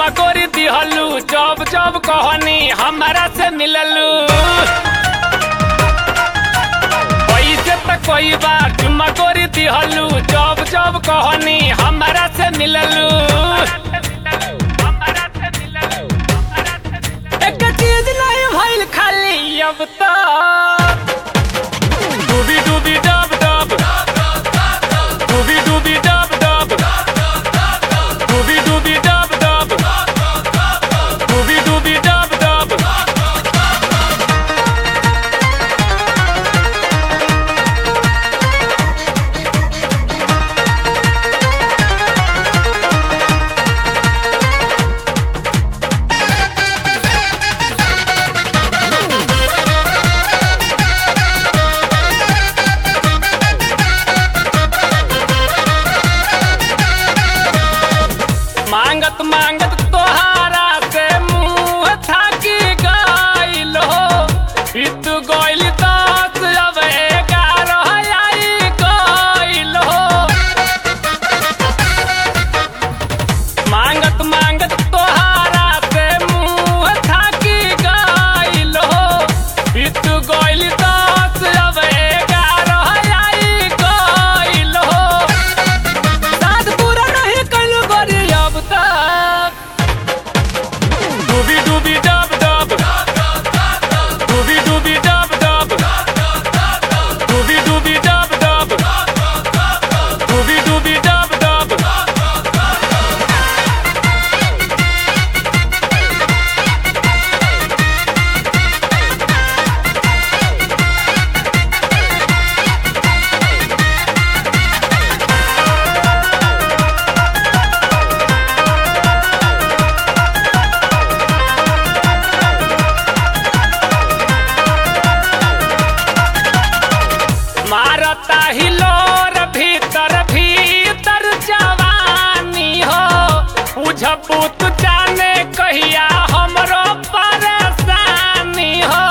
गोरी दिहलू जब जब कहनी हमरा से मिललू पैसे त कोई बार चुम्मा गोरी दिहलू जब जब कहनी हमरा से मिललू एक चीज नहीं भइल खाली अब तक डूबी डूबी डब डब डूबी डूबी डब डब डूबी डूबी डब डब डूबी डूबी डब डब मांगत मांगत तोहारा से मुंह थाकी गइल हो बीत गइल दस अब ग्यारह आई गइल हो मांगत मांगत तोहारा से मुंह थाकी गइल हो बीत गइल दस अब ग्यारह आई गइल हो साथ पूरा नहीं कइल गोरी अब तक डूबी डूबी डब डब डूबी डूबी डब डब डूबी डूबी डब डब डूबी डूबी डब डब मारता हिलोर भीतर भीतर जवानी हो बुझ पुत जाने कहिया हमरो परेशानी हो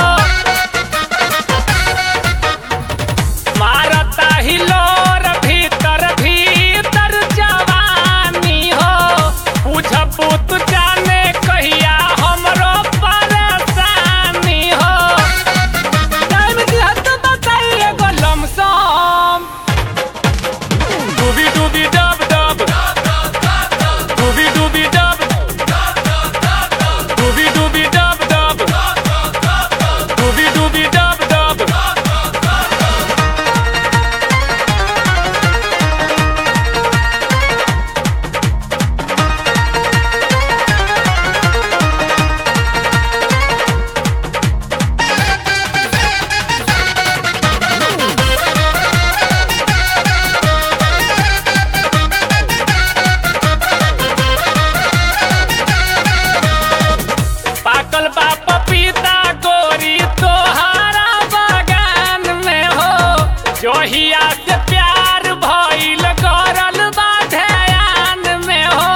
मारता हिलोर भीतर भीतर जवानी हो बुझ पुत जाने कहिया हमरो परेशानी हो टाइम दिहत बताई एगो लमसम डूबी डूबी डब डब डूबी डूबी डब डूबी डूबी डब डब डूबी डूबी डब डब पाकल बा पपीता गोरी तोहारा बागान में हो जोहिया से प्यार भइल करल बा ध्यान में हो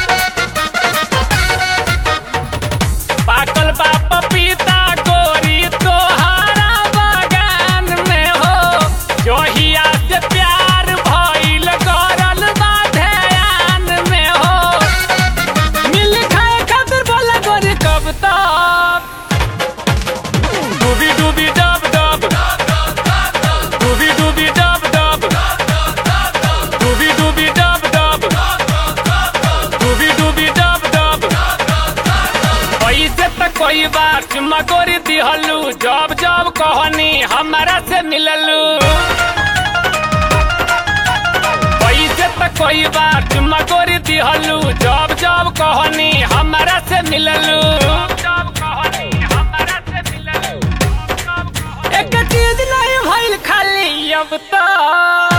पाकल बा पपीता गोरी तोहारा बागान में हो जोहिया से प्यार भइल करल बा ध्यान में हो मिल खाए खातिर बोला गोरी कब तक डूबी डूबी डब डब डूबी डूबी डब डब डूबी डूबी डब डब डूबी डूबी डब डब पैसे त कोई बार चुम्मा गोरी दिहलू जब जब कहनी हमरा से मिललू पैसे त कोई बार चुम्मा गोरी दिहलू जब जब कहनी हमरा से मिललू एक चीज नहीं भइल खाली अब तक